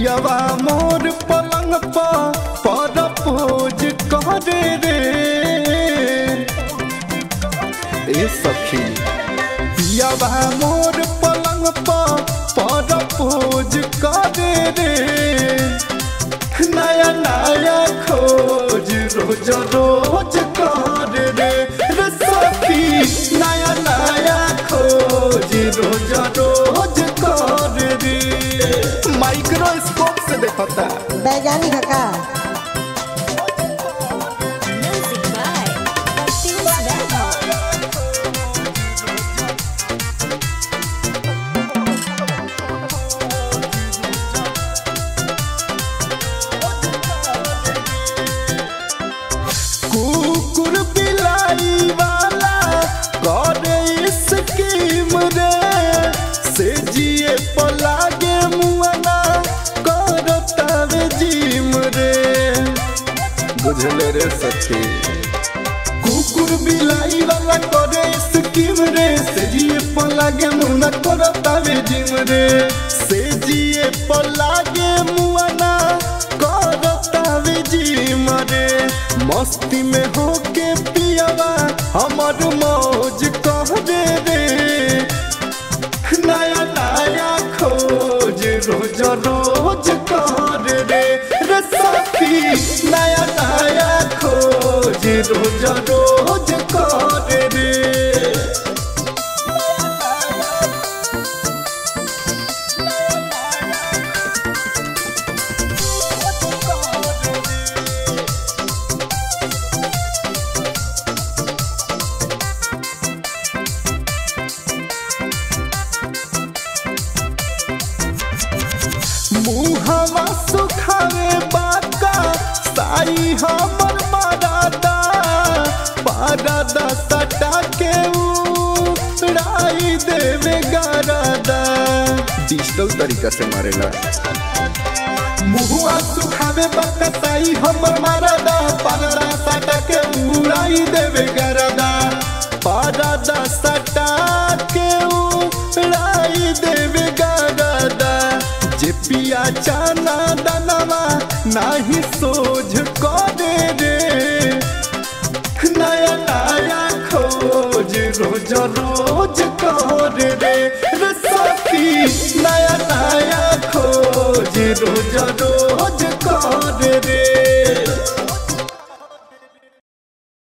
पियवा मोर पलंग पर पर पूज करे रे ए सखी पियवा मोर पलंग पर पर पूज करे रे नया नया खोज रोज रोज कर रे रे सखी नया नया खोज रोज रोज कर रे माइक्रोस्कोप से देखता वैज्ञानिक है का Music by Martin Svedmo. कुकुर बिलाई वाला करे स्कीम रे से जिए पलागे मुआना करतावे जिम रे बुझले रे सखी कुकुर बिलाई वाला करे स्कीम रे से जिए पलागे मुआना करतावे जिम रे से जिए पलागे मुआना करतावे जिम रे मस्ती में होके पियावा हमर मौज कह दे रे नया नया खोज रोज रोज कर रे रे सखी नया नया खोज रोज रोज कर रे मुहवा सुखावे बाका साई हमर मारादा पारादा सटा के उड़ाई देवे गारादा डिजिटल तरीका से मारेला मुहुआ सुखावे बाका साई हमर मारादा पारादा सटा के उड़ाई देवे गारादा पारादा सटा के उड़ाई देवे गारादा जे पिया चाना दानवा नाही सोझ करे रे नया नया खोज रोज रोज करे रे रे सखी नया नया खोज रोज रोज करे रे